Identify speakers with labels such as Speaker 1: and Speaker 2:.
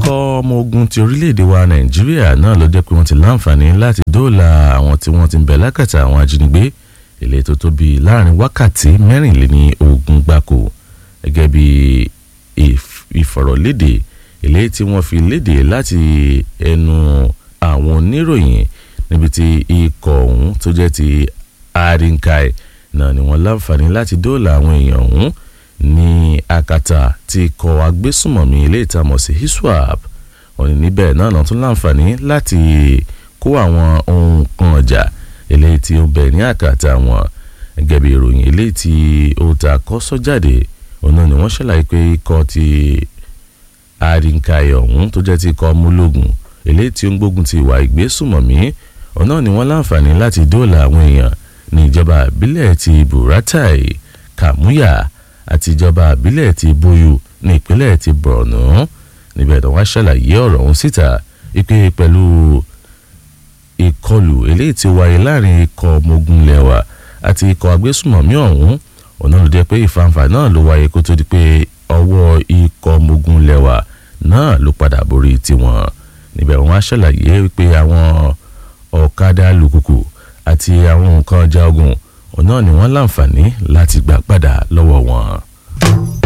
Speaker 1: ikọ̀ ọmọ ogun ti orílẹ̀-èdè wa nàìjíríà náà ló jẹ́ pé wọ́n ti láǹfààní láti dóòlà àwọn tí wọ́n ti ń bẹ lákàtà àwọn ajínigbé ilé tó tóbi láàrin wákàtí mẹ́rìnléní ogún gbáko gẹ́gẹ́ bí ìfọ̀rọ̀lédè ilé tí wọ́n fi léde láti ẹnu àwọn oníròyìn níbi tí ikọ̀ ọ̀hún tó jẹ́ ti arinkai náà ni wọ́n láǹfààní láti dóòlà àwọn èèyàn ọ̀hún ní akata tí ikọ̀ agbésùmọ̀mí ilé ìtamọ̀ sí hiswap wọ́n ní níbẹ̀ náà náà tún láǹfààní láti kó àwọn ohun kan ọjà eléyìí tí ó bẹ̀ ní àkàtà wọn gẹ́gẹ́ bí ìròyìn eléyìí tí ó ta kọ́ sọ́jáde òun náà ni wọ́n ṣàlàyé pé ikọ̀ ti arinkai ọ̀hún tó jẹ́ ti ikọ̀ múlògùn eléyìí tí ó ń gbógun ti ìwà ìgbésùmọ̀mí òun náà ni wọ́n láǹfààní láti dóòlà àwọn èèyàn ní ìjọba àbílẹ̀ ti buratai kamuya àti ìjọba àbílẹ̀ ti boyu ní ìpínlẹ̀ ti borno níbẹ̀ tó wá ṣàlàyé ọ̀rọ̀ ọ̀hún síta ìpè pẹ̀lú ìkọlù eléyìí tí wáyé láàrin ikọ̀ ọmọ ogun lẹ́wà àti ikọ̀ agbésùmọ̀mí ọ̀hún ọ̀nà ló jẹ́ pé ìfàǹfà náà ló wáyé kó tó di pé ọwọ́ ikọ̀ ọmọ ogun lẹ́wà náà ló padà borí tiwọn níbẹ̀ wọ́n á ṣàlàyé wípé àwọn ọ̀kadà alùpùpù àti àwọn nǹkan ọjà ogun ọ̀nà ni wọ́n láǹfààní láti gbà padà lọ́wọ́ wọn.